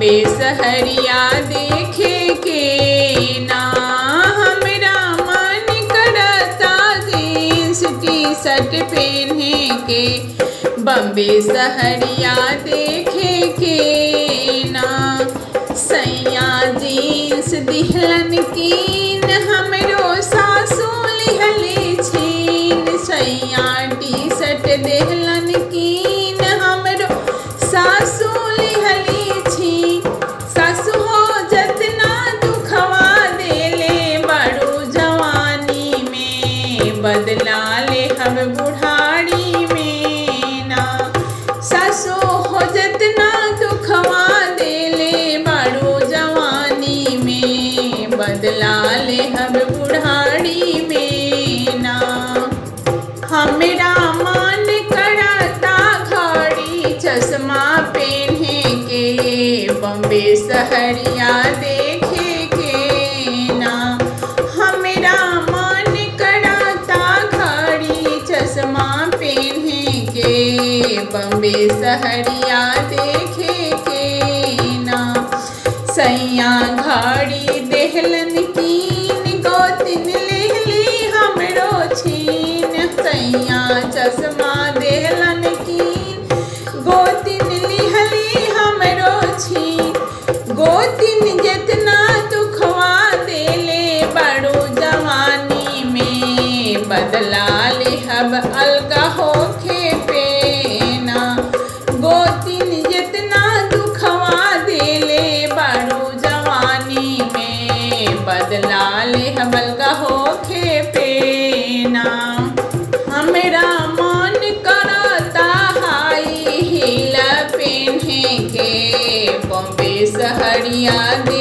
बम्बे सहरिया देखे के ना हमरा मन करता जींस टी शर्ट पहने के बम्बे सहरिया देखे के ना सैया जींस दिहलन कीन हमरो सासू लिहले छीन सैया टी शर्ट देहलन कीन हमरो सासू लिहली छी सासू हो जतना दुखवा देले बड़ो जवानी में बदला ले हम बुढ़ारी में ना सासू हो जतना दुखवा देले बड़ो जवानी में बदला ले हम बुढ़ारी में ना हमरा मन करता घड़ी चश्मा पहने के बम्बे सहरिया देखे के ना हमरा मन करता घड़ी चश्मा पहने के बम्बे सहरिया देखे के ना सैया घड़ी देहलन कीन गोतिन लेहली हमरो छीन सैया चश्मा देहलन कीन गोतिन लिहली हमरो छीन गोतिन जितना दुखवा देले बड़ो जवानी में बदला लेहब अलगा होखे पेना गोतिन जितना दुखवा देले बड़ो जवानी में बदला लेहब अलगा होखे पेना हमरा मन करता हाई हील पहने के बम्बे सहरिया